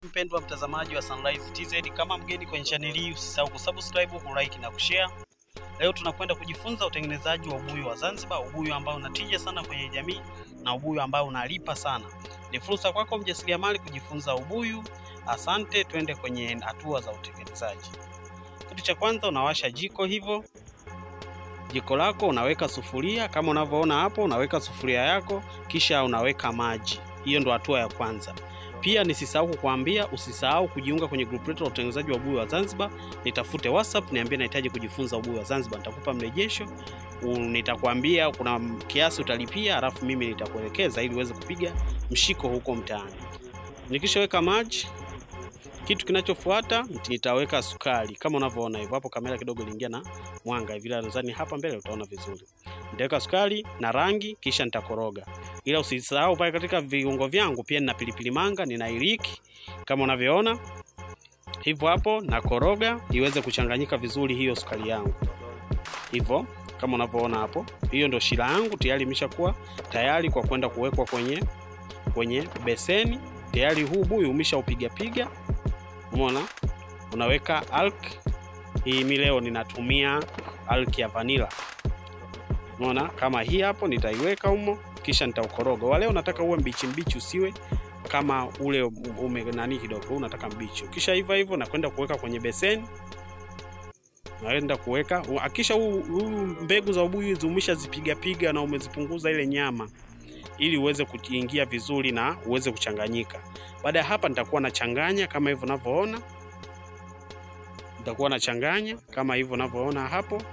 Mpendwa mtazamaji wa Sunrise TZ, kama mgeni kwenye channel hii usisahau kusubscribe, kulike na kushare. Leo tunakwenda kujifunza utengenezaji wa ubuyu wa Zanzibar, ubuyu ambao unatija sana kwenye jamii na ubuyu ambao unalipa sana. Ni fursa kwako mjasiriamali kujifunza ubuyu. Asante, twende kwenye hatua za utengenezaji. Kitu cha kwanza unawasha jiko hivyo. Jiko lako unaweka sufuria kama unavyoona hapo, unaweka sufuria yako kisha unaweka maji. Hiyo ndo hatua ya kwanza. Pia nisisahau kukuambia usisahau kujiunga kwenye group letu la utengenezaji wa ubuyu wa Zanzibar. Nitafute WhatsApp niambie nahitaji kujifunza ubuyu wa Zanzibar, nitakupa mrejesho. Nitakwambia kuna kiasi utalipia, alafu mimi nitakuelekeza ili uweze kupiga mshiko huko mtaani. Nikishaweka maji, kitu kinachofuata nitaweka sukari kama unavyoona hivyo hapo. Kamera kidogo iliingia na mwanga hivi, nadhani hapa mbele utaona vizuri. Nitaweka sukari na rangi, kisha nitakoroga. Ila usisahau pale katika viungo vyangu pia nina pilipili manga, nina iliki kama unavyoona hivyo hapo, na koroga iweze kuchanganyika vizuri hiyo sukari yangu hivyo kama unavyoona hapo. Hiyo ndio shira yangu tayari imeshakuwa tayari kwa kwenda kuwekwa kwenye kwenye beseni. Tayari huu buyu umeshaupiga piga, umeona, unaweka alk hii. Mimi leo ninatumia alk ya vanilla, umeona kama hii hapo, nitaiweka humo kisha nitaukoroga. Wale unataka uwe mbichi mbichi, usiwe kama ule ume nani kidogo, unataka mbichi. Kisha hivyo hivyo nakwenda kuweka kwenye beseni, naenda kuweka akisha huu mbegu za ubuyu umeshazipiga piga na umezipunguza ile nyama, ili uweze kuingia vizuri na uweze kuchanganyika. Baada ya hapa, nitakuwa nachanganya kama hivyo unavyoona, nitakuwa nachanganya kama hivyo unavyoona hapo,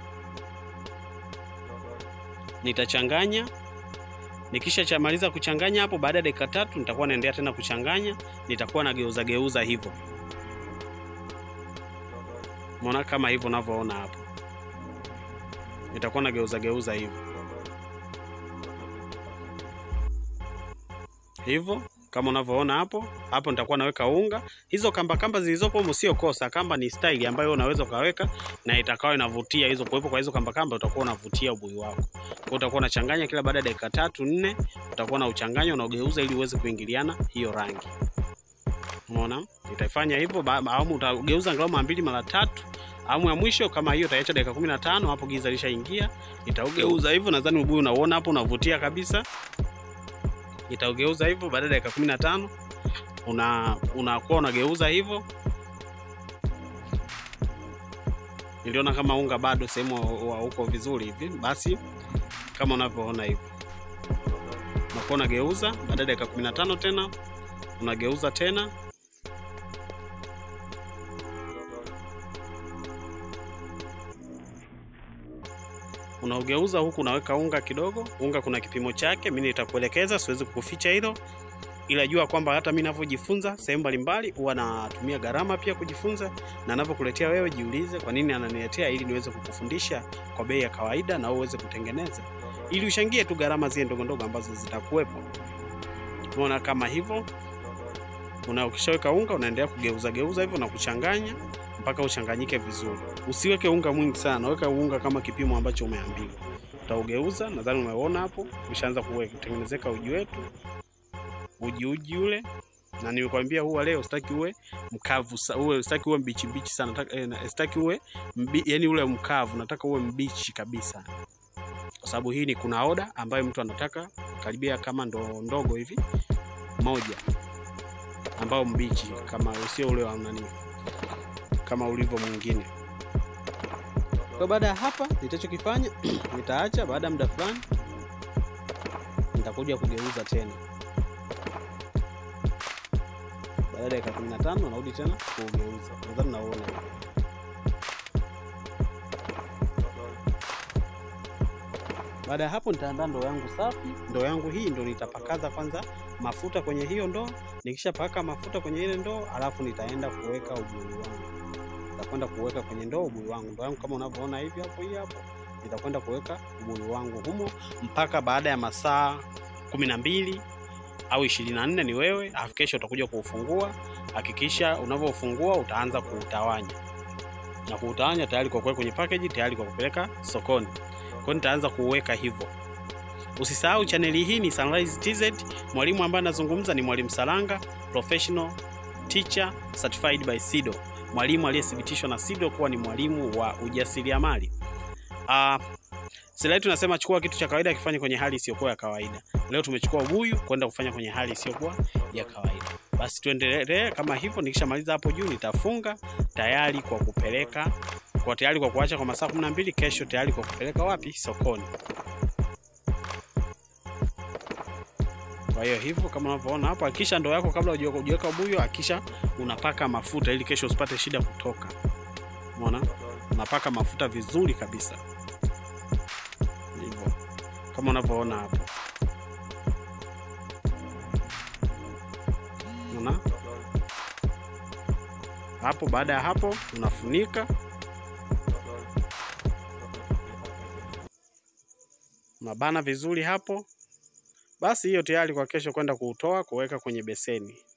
nitachanganya Nikisha chamaliza kuchanganya hapo, baada ya dakika tatu nitakuwa naendelea tena kuchanganya, nitakuwa na geuza geuza hivyo, umeona kama hivyo unavyoona hapo, nitakuwa na geuza geuza hivyo hivyo kama unavyoona hapo hapo, nitakuwa naweka unga. Hizo kamba kamba zilizopo humo sio kosa, kamba ni style ambayo unaweza ukaweka na itakao inavutia. Hizo kuwepo kwa hizo kamba kamba, utakuwa unavutia ubuyu wako. Kwa utakuwa unachanganya kila baada ya dakika tatu nne, utakuwa na uchanganya unaogeuza ili uweze kuingiliana hiyo rangi. Umeona, itaifanya hivyo au utageuza angalau mara mbili mara tatu. Awamu ya mwisho kama hiyo utaiacha dakika 15, hapo giza lishaingia, itaugeuza hivyo. Nadhani ubuyu unaona hapo, unavutia kabisa itaugeuza hivyo. Baada ya dakika kumi na tano una unakuwa unageuza hivyo. Niliona kama unga bado sehemu huko vizuri hivi, basi kama unavyoona hivi unakuwa unageuza. Baada ya dakika kumi na tano tena unageuza tena unaugeuza huku, unaweka unga kidogo. Unga kuna kipimo chake, mimi nitakuelekeza, siwezi kukuficha hilo, ila jua kwamba hata mimi ninavyojifunza sehemu mbalimbali huwa natumia gharama pia kujifunza, na ninavyokuletea wewe, jiulize kwa nini ananiletea, ili niweze kukufundisha kwa bei ya kawaida na uweze kutengeneza, ili ushangie tu gharama zile ndogo ndogo ambazo zitakuwepo. Unaona kama hivyo, una ukishaweka unga unaendelea kugeuza geuza hivyo na kuchanganya mpaka uchanganyike vizuri. Usiweke unga mwingi sana, weka unga kama kipimo ambacho umeambiwa. Utaugeuza, nadhani umeona hapo, ushaanza kutengenezeka uji wetu, uji uji ule. Na nilikwambia huwa leo sitaki uwe mkavu, uwe sitaki uwe mbichi mbichi sana, nataka eh, sitaki uwe mbi, yani ule mkavu, nataka uwe mbichi kabisa, kwa sababu hii ni kuna oda ambayo mtu anataka karibia kama ndo ndogo hivi moja, ambao mbichi kama usio ule wa nani kama ulivyo mwingine. Kwa baada ya hapa nitachokifanya nitaacha, baada ya muda fulani nitakuja kugeuza tena. Baada ya dakika 15 narudi tena kugeuza. Nadhani naona baada ya hapo nitaandaa ndoo yangu safi. Ndoo yangu hii ndo nitapakaza kwanza mafuta kwenye hiyo ndoo. Nikishapaka mafuta kwenye ile ndoo, alafu nitaenda kuweka ubuyu wangu nitakwenda kuweka kwenye ndoo ubuyu wangu. Ndoo yangu kama unavyoona hivi hapo, hii hapo, nitakwenda kuweka ubuyu wangu humo mpaka baada ya masaa kumi na mbili au ishirini na nne ni wewe. Alafu kesho utakuja kuufungua. Hakikisha unavyofungua utaanza kuutawanya na kuutawanya tayari kwa kuweka kwenye package, tayari kwa kupeleka sokoni. Kwa hiyo nitaanza kuuweka hivyo. Usisahau chaneli hii ni Sunrise TZ. Mwalimu ambaye anazungumza ni Mwalimu Salanga, professional teacher certified by SIDO, mwalimu aliyethibitishwa na SIDO kuwa ni mwalimu wa ujasiriamali. Uh, Sila tunasema chukua kitu cha kawaida kifanye kwenye hali isiyokuwa ya kawaida. Leo tumechukua ubuyu kwenda kufanya kwenye hali isiyokuwa ya kawaida. Basi tuendelee kama hivyo. Nikishamaliza hapo juu nitafunga tayari kwa kupeleka kwa tayari kwa kuacha kwa masaa 12, kesho tayari kwa kupeleka wapi? Sokoni. Kwa hiyo hivyo kama unavyoona hapo, hakisha ndoo yako kabla hujaweka ubuyu, hakisha unapaka mafuta ili kesho usipate shida kutoka. Umeona? Unapaka mafuta vizuri kabisa. Hivyo. Kama unavyoona hapo. Unaona? Hapo baada ya hapo unafunika. Unabana vizuri hapo. Basi hiyo tayari kwa kesho kwenda kuutoa kuweka kwenye beseni.